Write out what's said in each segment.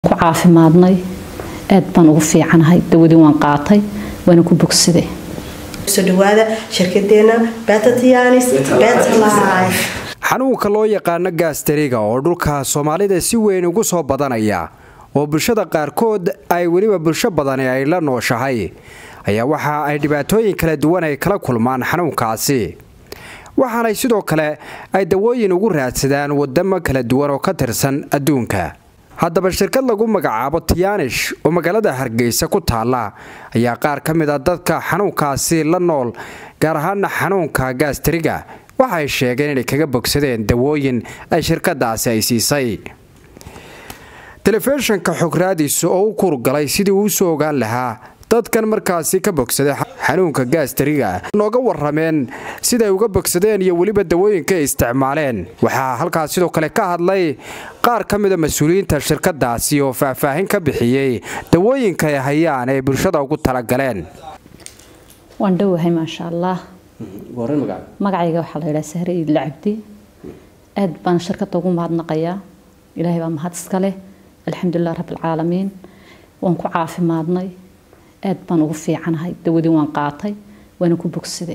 ku caafimaadnay aad baan ugu fiicanahay dawadii waan qaatay waana ku bogsaday soo dhawaada shirkadeena betatianis betlife xanuunka loo yaqaano gaastariga oo dhulka soomaalida si weyn ugu soo badanaya oo bulshada qaarkood ay weliba bulsho badani ay la nooshahay ayaa waxa ay dhibaatooyin kala duwan ay kala kulmaan xanuunkaasi waxaanay sidoo kale ay dawooyin ugu raadsadaan wadamo kala duwan oo ka tirsan adduunka haddaba shirkad lagu magacaabo tiyaanish oo magaalada hargeysa ku taalla ayaa qaar ka mid a dadka xanuunkaasi la nool gaar ahaana xanuunka gaastariga waxay sheegeen inay kaga bogsadeen dawooyin ay shirkadaasi ay siisay telefishinka xograadiis oo u kurgalay sidii uu soo ogaan lahaa dadkan markaasi ka bogsaday xanuunka gaastariga nooga warameen siday uga bogsadeen iyo weliba dawooyinka ay isticmaaleen waxaa halkaas sidoo kale ka hadlay qaar ka mida mas-uuliyiinta shirkadaasi oo faahfaahin ka bixiyey dawooyinka ay hayaan ee bulshada ugu talagaleen waan dhowahay maasha allah magacayga waxaa la yidhaha sahre iidla cabdi aad baan shirkadda ugu mahadnaqayaa ilaahay baa mahad iska leh alxamdulilah rabbilcaalamiin waan ku caafimaadnay aad baan ugu fiicanahay dawadii waan qaatay waana ku bogsaday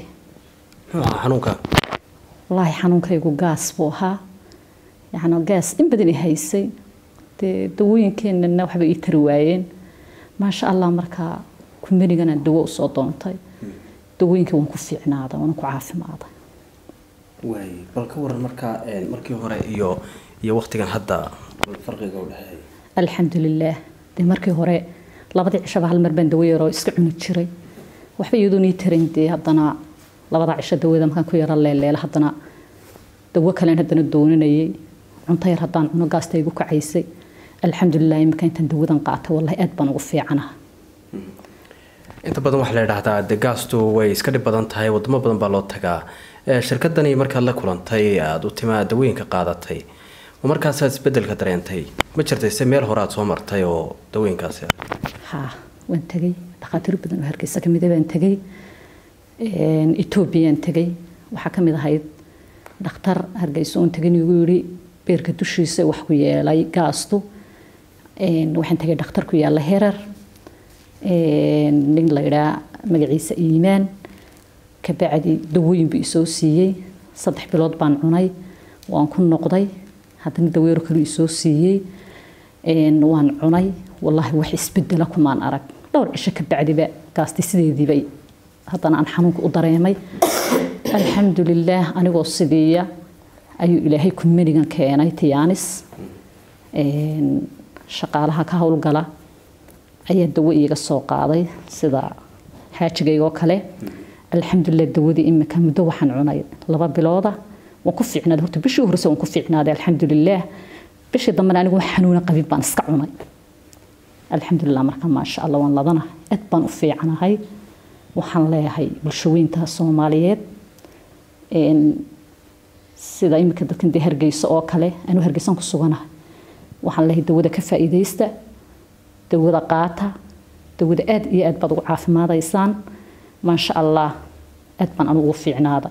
wallaahi xanuunkaygu gaas buu ahaa yani gaas in badan i haysay dee dawooyinkeenana waxba ii tari waayeen maasha allah markaa kumbanigana dawo usoo doontay dawooyinkii waan ku fiicnaaday waana ku caafimaaday bal ka waran markaa markii hore iyo iyo waqtigan hadda farqiga u dhexeeya alxamdulilaah dee markii hore labadii cishaba hal mar baan dawo yaroo iska cuni jiray waxba iyadoon ii tarin dee haddana labada cisho dawada markaan ku yaro leeleela haddana dawo kalen haddana dooninayay cunto yar haddaan cuno gaasta igu kacaysay alxamdulilah imika intaan dawadan qaatay wallahi aad baan ugu fiicanaha inta badan waxaa la yidhaahdaa de gaastu way iska dhib badan tahay wadamo badan baa loo tagaa shirkadani markaad la kulantay aada u timaa dawooyinka qaadatay ma markaasaad isbedelka dareentay ma jirtay se meel hore aad soo martay oo dawooyinkaasi haa waan tegay dhakhaatiir badan oo hargeysa kamid a baan tegay etoobiyaan tegay waxaa kamid ahayd dhakhtar hargeysa oon tegin igu yidhi beerka dushiisa wax ku yeelay gaastu waxaan tegay dhakhtar ku yaalla herer nin la yidhaa magaciisa iimaan kabacdi dawooyin buu isoo siiyey saddex bilood baan cunay waan ku noqday haddana daweero kale isoo siiyey waan cunay wallaahi wax isbedela kumaan arag dhowr cisho ka bacdiba gaasti sideediiba haddana aan xanuunka u dareemay alxamdulilaah anigoo sidiiya ayuu ilaahay kumanigan keenay tiyaanis shaqaalaha ka howlgala ayaa dawo iiga soo qaaday sida xaajigaygoo kale alxamdulilah dawadii imika muddo waxaan cunay laba bilooda waan ku fiicnaaday horta bishii horese waan ku fiicnaaday alxamdulilaah bishii dambena anigu wax xanuuna qabin baan iska cunay alxamdulilah marka maasha allah waan ladana aad baan u fiicanahay waxaan leeyahay bulshooyinta soomaaliyeed sida imika dadkan dee hargeysa oo kale anuu hargeysan ku suganahay waxaan leeyahay dawada ka faa'iidaysta dawada qaata dawada aad iyo aad baad ugu caafimaadaysaan maasha allah aad baan anugu fiicnaaday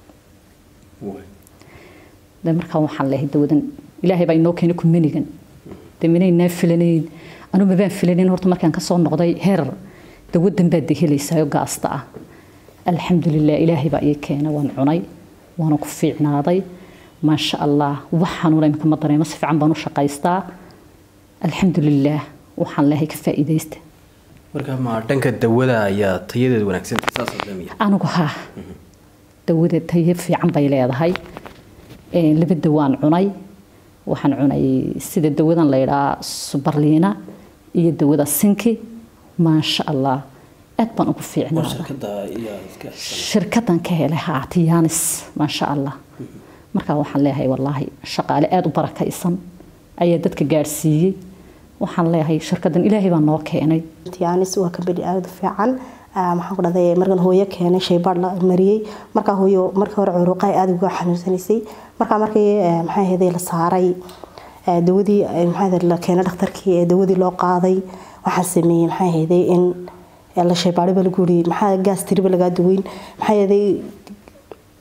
de markaa waxaan leeyahay dawadan ilaahay baa inoo keenay kumanigan de minaynaa filanayn anu mabaan filanayn horta markaan kasoo noqday heer dawadan baad de helaysaayo gaasta ah alxamdulilah ilaahay baa ii keenay waan cunay waana ku fiicnaaday maasha allah wax xanuuna imika ma dareemo si fiican baan u shaqaystaa alxamdulilah waxaan leeyahay ka faa'iidaysta marka ma dhanka dawada ayaa tayadeedu wanaagsantahay saas daamiya anigu haa dawada tayo fiican bay leedahay laba dawaan cunay waxaan cunay sida dawadan la yidhaa subarliina iyo dawada sinki maasha allah aad baan ugu fiicnaaday shirkadan ka helay haa tiyaanis maasha allah markaa waxaan leeyahay wallaahi shaqaale aada u barakaysan ayaa dadka gaadhsiiyey waxaan leeyahay shirkadan ilaahay baa noo keenay tiyaanis waa kabadhi aada fiican maxaan ku dhahday markan hooyo keenay shaybaadh la mariyey markaa hooyo markii hore curuqay aada uga xanuunsanaysay markaa markii maxay ahayd la saaray dawadii maxay ahayd la keenay dhakhtarkii ee dawadii loo qaaday waxaan sameeyey maxay ahayd in la shaybaadhay baa lagu yiri maxaa gaas tiriba lagaa daweyn maxay ahayd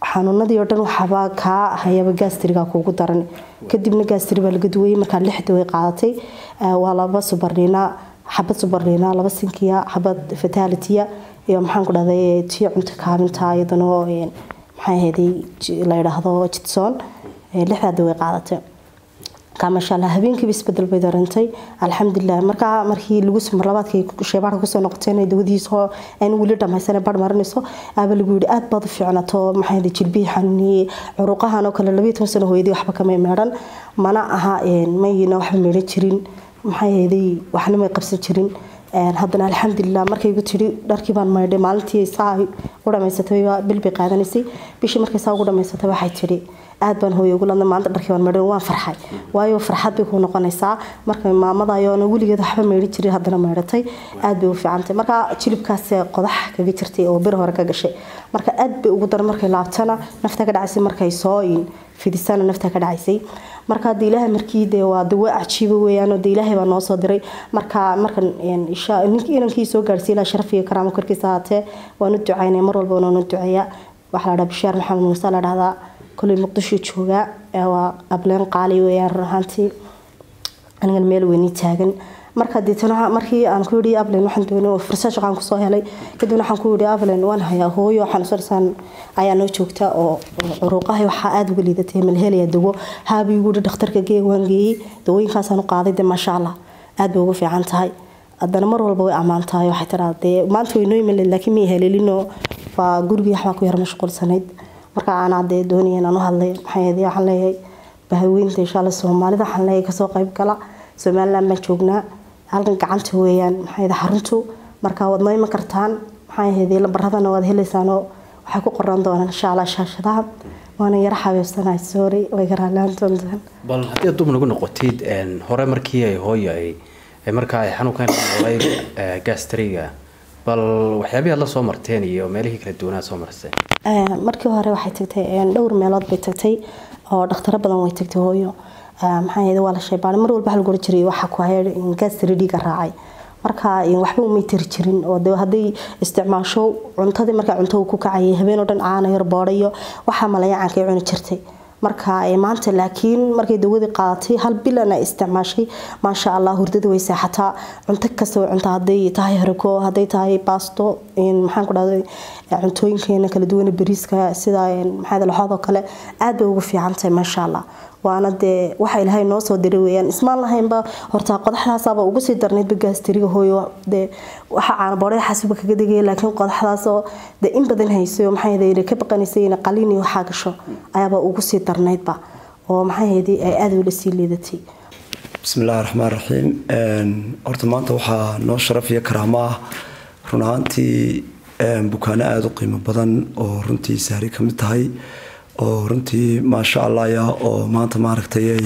xanuunadii oo dhan waxaaba kaa hayaba gastriga kuugu daran kadibna gastri baa laga duwayay markaa lixda way qaadatay waa laba subarniina xabad subarniina laba sinkiya xabad fatalitiya iyo maxaan ku dhahday tii cunto kaabinta iyadana maxay ahayday la yidhaahdo jidsoon lixdaada way qaadatay markaa maasha allah habeenkiiba isbedel bay darantay alxamdulilah markaa markii lagu mar labaadkii sheebaarka kusoo noqotay inay dawadiisoo aan weli dhammaysan bar marinayso aaba lagu yidhi aad baad u fiicnato maxay ahayday jilbihii xanuuniyey curuqahan oo kale labayo toban sano hooyadii waxba kamay meedhan mana aha mayna waxba meedhan jirin maxay ahayday waxna may qabsan jirin haddana alxamdulilah markaygu tidhi dharkii baan maydhay maalintii saa u dhamaysatay bil bay qaadanaysay bishii markay saa ugu dhamaysatay waxay tidhi aad baan hooye ugu ladnay maalinta dharkii baan maydhay waan farxay waayo farxad bay ku noqonaysaa marka maamada ayoona weligeed waxba maydhi jirin haddana maydhatay aad bay u fiicantay marka jilibkaas qodax kaga jirtay oo bir hore ka gashay marka aad bay ugu daran markay laabtana nafta ka dhacaysay markay soo fidisana nafta ka dhacaysay marka hadda ilaahay markii dee waa dawo cajiiba weeyaan oo dee ilaahay baa noo soo diray marka markan inankii soo gaarsiiy ilaa sharaf iyo karaamo korkiisa ahaatee waanu ducaynay mar walba waanu duceeya waxaa la dhaha bishaar maxamed muuse la dhahdaa koley muqdisho joogaa waa ableen qaali weeyaan run ahaantii anigan meel weyni taagan marka deetana markii aan ku yidhi ablen waxaan doonay oo fursad shaqaan kusoo helay kadibna waxaan ku yidhi ablen waan hayaa hooyo xanuunsanaysaan ayaa noo joogta oo curuuqahay waxaa aada uga liidatay malhelaya dawo haabi igu yidhi dhakhtarka gee waan geeyey dawooyinkaasaan u qaaday de maasha allah aad bay ugu fiican tahay haddana mar walba way ammaan tahay waxay tiraa dee maanta way noo iman laakiin may haleelinoo waa gurigii waxbaa ku yar mashquulsanayd marka aanaa dee doonaya inaan u hadlay maxay ahayd waxaan leeyahay bahaweynta insha allah soomaalida waxaan leeyahay kasoo qayb gala somaliland baan joognaa halkan gacanta weeyaan maxay ahayd xaruntu marka waad noo iman kartaan maxay ahayd lambaradana waad helaysaanoo waxay ku qoran doonaan insha allah shaashadaha waana yara xabeebsanahay sorry way ka raallaan doontaan bal haddii aad dub nagu noqotid hore markii ay hooyo ay markaa ay xanuunkan noolay gastriga bal waxyaabihii aad la soo marteen iyo meelihii kala duwanaa soo marseen markii hore waxay tagtay dhowr meelood bay tagtay oo dhakhtaro badan way tagtay hooyo maxaa yeede waa la sheebaan mar walba waxa lagu oran jiray waxa ku haya gastri dhiiga raacay marka waxba umay tiri jirin oo de hadday isticmaasho cuntadii markaa cunto ku kacayay habeen oo dhan caana yar boodhayo waxaa malayacankay cuni jirtay marka maanta laakiin markay dawadii qaadatay hal bilan ay isticmaashay maasha allah hurdada way seexataa cunto kasta way cuntaa hadday tahay harako hadday tahay baasto maxaan ku dhahday cuntooyinkeena kala duwan bariiska sida maxaa laxoodoo kale aad bay ugu fiican tahay maasha allah waana dee waxa ilaahay noo soo diray weeyaan ismaan lahaynba horta qodaxdaasaaba ugu sii darnaydba gaastiriga hooyo dee waxa caanaboodhada xasuba kaga degaya laakiin qodaxdaasoo dee in badan haysay oo maxay ahayd ka baqanaysay in qalin iyo waxaa gasho ayaaba ugu sii darnaydba oo maxay ahayd ay aada ula sii liidatay bismillahi raxmaan raxiim horta maanta waxaa noo sharaf iyo karaamo ah run ahaantii bukaano aada u qiimo badan oo runtii sahri ka mid tahay oo runtii maasha allahya oo maanta maaragtay ay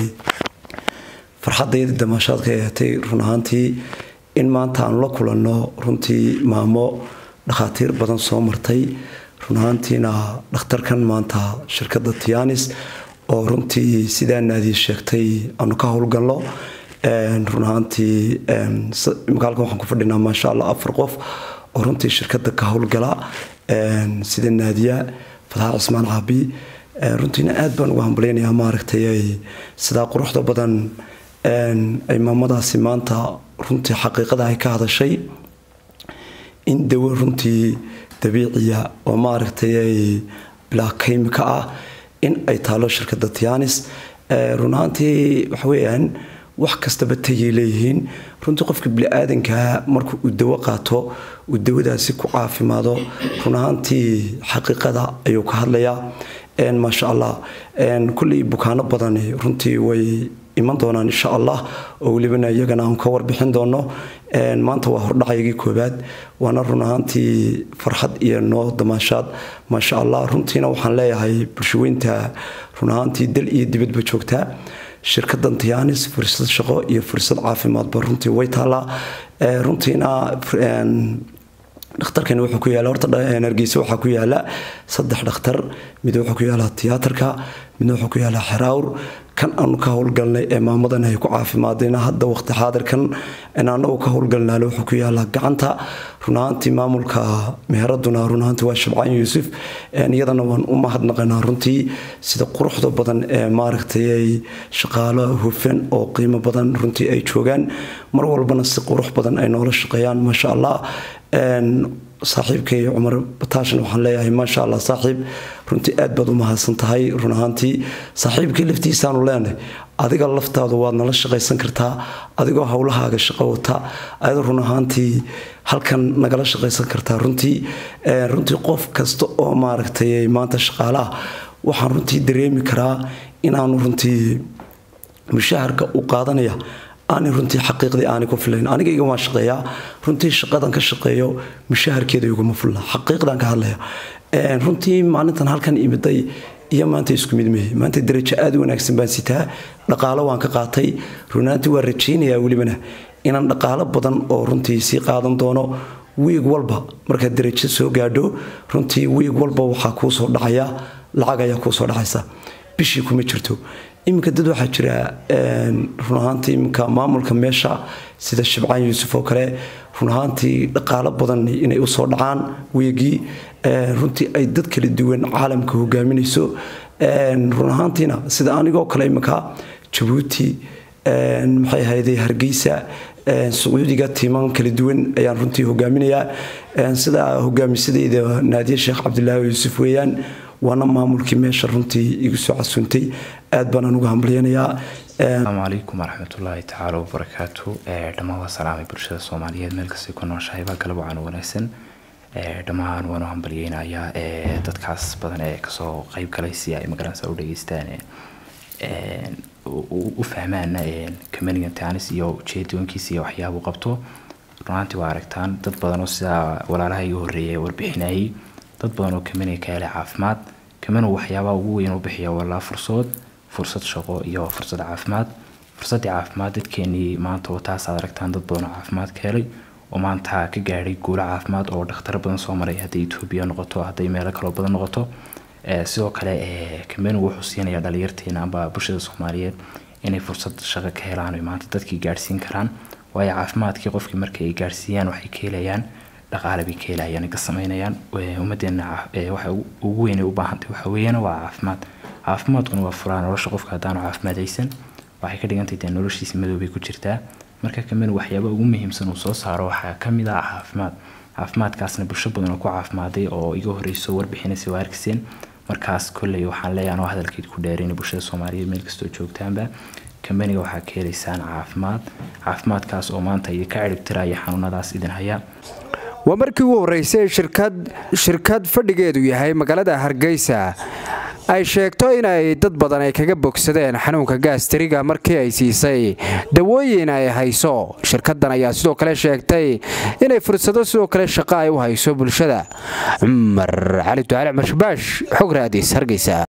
farxadayda damaashaadka ay ahatay run ahaantii in maanta aanu la kulanno runtii maamo dhakhaatiir badan soo martay run ahaantiina dhakhtarkan maanta shirkadda tianis oo runtii sidaa naadii sheegtay aanu ka howlgalno run ahaantii magaalkan waxaan ku fadhinaa maasha allah afar qof oo runtii shirkadda ka howlgala sida naadiya fatax cismaan caabi runtiina aad baan ugu hambaleynayaa maaragtay ay sidaa quruxda badan ay maamadaasi maanta runtii xaqiiqada ay ka hadashay in dawo runtii dabiiciya oo maaragtay ay bilaa kaymika ah in ay taalo shirkadda tianis run ahaantii waxa weeyaan wax kastaba tayay leeyihiin runtii qofka bini-aadankaa marka uu dawo qaato uu dawadaasi ku caafimaado run ahaantii xaqiiqada ayuu ka hadlayaa maasha allah kulley bukaano badani runtii way iman doonaan insha allah oo welibana iyagana aan ka warbixin doono maanta waa hordhacaygii koobaad waana run ahaantii farxad iyo noo damaashaad maasha allah runtiina waxaan leeyahay bulshaweynta run ahaantii dal iyo dibadba joogtaa shirkadan tianis fursad shaqo iyo fursad caafimaadba runtii way taalaa runtiina dhakhtarkani wuxuu ku yaala horta hargeysa waxaa ku yaala saddex dhakhtar mid wuxuu ku yaalaa tiyaatarka midna wuxuu ku yaalaa xeraawr kan aanu ka howlgalnay ee maamadan ay ku caafimaadayna hadda waqti xaadirkan anagu ka howlgalnaale wuxuu ku yaalaa gacanta runahaantii maamulka meheraduna runahaantii waa shabcaan yuusuf iyadana waan u mahadnaqanaa runtii sida quruxda badan ee maaragtay ay shaqaalo hufan oo qiimo badan runtii ay joogaan mar walbana si qurux badan ay noola shaqeeyaan maasha allah saaxiibkay cumar bataashan waxaan leeyahay maasha allah saaxiib runtii aad baad u mahadsan tahay run ahaantii saaxiibkii laftiisaanu leenahay adiga laftaadu waad nala shaqaysan kartaa adigoo howlahaaga shaqo wata ayadoo run ahaantii halkan nagala shaqaysan kartaa runtii runtii qof kasta oo maaragtay maanta shaqaalaha waxaan runtii dareemi karaa inaanu runtii mushaharka u qaadanaya aanay runtii xaqiiqdii aanay ku filayn aniga iga waan shaqeeyaa runtii shaqadan ka shaqeeyo mushaharkeeda iguma fulla xaqiiqdan ka hadlaya runtii maalintan halkan imiday iyo maanta isku mid mehe maanta darajo aad u wanaagsan baan sitaa dhaqaalo waan ka qaatay runaantii waan rajaynayaa welibana inaan dhaqaalo badan oo runtii sii qaadan doono wiig walba markaad darajo soo gaadho runtii wiig walba waxaa kuu soo dhacaya lacag ayaa kuu soo dhacaysa bishii kuma jirto iminka dad waxaa jira run ahaantii iminka maamulka meesha sida shabcaan yuusuf oo kale run ahaantii dhaqaalo badan inay usoo dhacaan weegii runtii ay dad kala duwan caalamka hogaaminayso run ahaantiina sida anigoo kale iminka jabuuti maxay ahayday hargeysa sacuudiga tiiman kala duwan ayaan runtii hogaaminayaa sida hogaamisadeyda naadiye sheekh cabdilaahi yuusuf weeyaan waana maamulkii meesha runtii igu soo casuuntay aad baan anugu hambalyanayaa asalaamu calaykum waraxmatullaahi tacaala wabarakaatu dhammaan waa salaamay bulshada soomaaliyeed meel kastay ku nooshahay baa galab wacan wanaagsan dhammaan waanu hambalyeynayaa dadkaas badan ee kasoo qeyb galay si ay magaranaysa u dhageystaan u fahmaan kamanigan tanis iyo ujeedooyinkiisa iyo waxyaabuu qabto runaantii waa aragtaan dad badan oo sidaa walaalaha iga horreeyay warbixinayay dad badan oo kamaniga ka helay caafimaad kamanu waxyaabaha ugu weyn u bixiya walaa fursad fursad shaqo iyo fursad caafimaad fursaddii caafimaad dadkeenii maanta oo taas aad aragtaan dad badan oo caafimaad ka helay oo maanta ka gaadhay guulo caafimaad oo dhakhtar badan soo maray hadday etoobiya noqoto hadday meelo kaloo badan noqoto sidoo kale kamanu wuxuu siinaya dhalinyarteena amba bulshada soomaaliyeed inay fursad shaqo ka helaan oy maanta dadkii gaadhsiin karaan waayo caafimaadkii qofkii markay ay gaadhsiiyaan waxay ka helayaan dhaqaale bay ka helayaan ka samaynayaan ummadeena waxa ugu weyn ay u baahantay waxa weeyaan waa caafimaad caafimaadkuna waa furaa nolosha qofka haddaanu caafimaadaysan waxay ka dhigantay dee noloshiisa madoobay ku jirtaa marka kamid waxyaaba ugu muhiimsan uu soo saaro waxaa kamid ah caafimaad caafimaadkaasna bulsho badan oo ku caafimaaday oo iga horreyso warbixinaysa waa arkiseen markaas kolley waxaan leeyahay anoo hadalkeed ku dheerayna bulshada soomaaliyeed meel kastoo joogtaanba kambaniga waxaa ka helaysaan caafimaad caafimaadkaas oo maanta idinka ciribtiraya xanuunadaas idin haya waa markii ugu horreysay shirkad shirkad fadhigeedu yahay magaalada hargeysa ay sheegto inay dad badan ay kaga bogsadeen xanuunka gaastariga markii ay siisay dawooyin ay hayso shirkadan ayaa sidoo kale sheegtay inay fursado sidoo kale shaqo ay u hayso bulshada cumar cali ducaale cumar shabaash xog raadis hargeysa